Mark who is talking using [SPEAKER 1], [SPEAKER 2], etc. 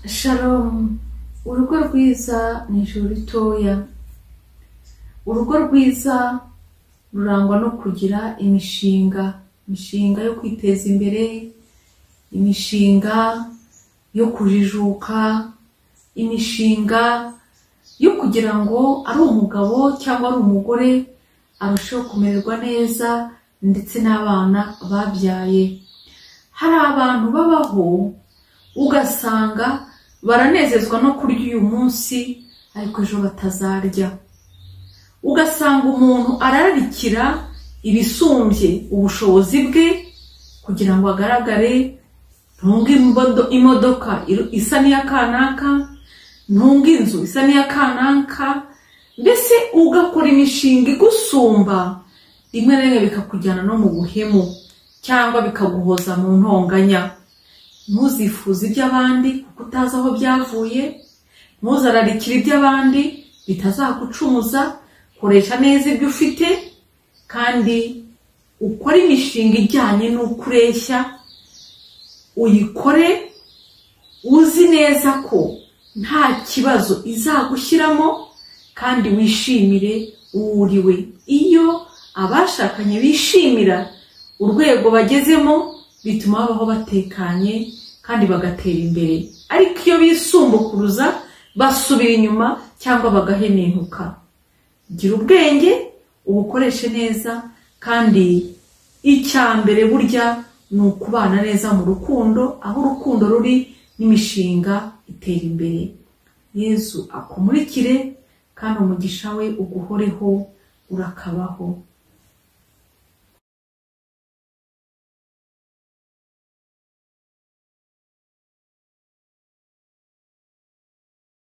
[SPEAKER 1] shalomu urugo rwiza ni ijuru ritoya urugo rwiza rurangwa no kugira imishinga imishinga yo kwiteza imbere imishinga yo kujijuka imishinga yo kugira ngo ari umugabo cyangwa ari umugore arusheho kumererwa neza ndetse n'abana babyaye hari abantu babaho ugasanga baranezezwa no kurya uyu munsi ariko ejo batazarya ugasanga umuntu arararikira ibisumbye ubushobozi bwe kugira ngo agaragare ntunge imbodo- imodoka iru- isa n'iya kanaka ntunge inzu isa n'iya kanaka mbese ugakora imishinga igusumba rimwe na rimwe bikakujyana no mu buhemu cyangwa bikaguhoza mu ntonganya ntuzifuze iby'abandi kuko utazi aho byavuye ntuzararikire iby'abandi bitazagucumuza koresha neza ibyo ufite kandi ukore imishinga ijyanye n'uko ureshya uyikore uzi neza ko nta kibazo izagushyiramo kandi wishimire uwo uriwe iyo abashakanye bishimira urwego bagezemo bituma babaho batekanye kandi bagatera imbere ariko iyo bisumbukuruza basubira inyuma cyangwa bagahenenuka gira ubwenge ubukoreshe neza kandi icya mbere burya ni ukubana neza mu rukundo aho urukundo ruri n'imishinga itera imbere yezu akumurikire kandi umugisha we uguhoreho urakabaho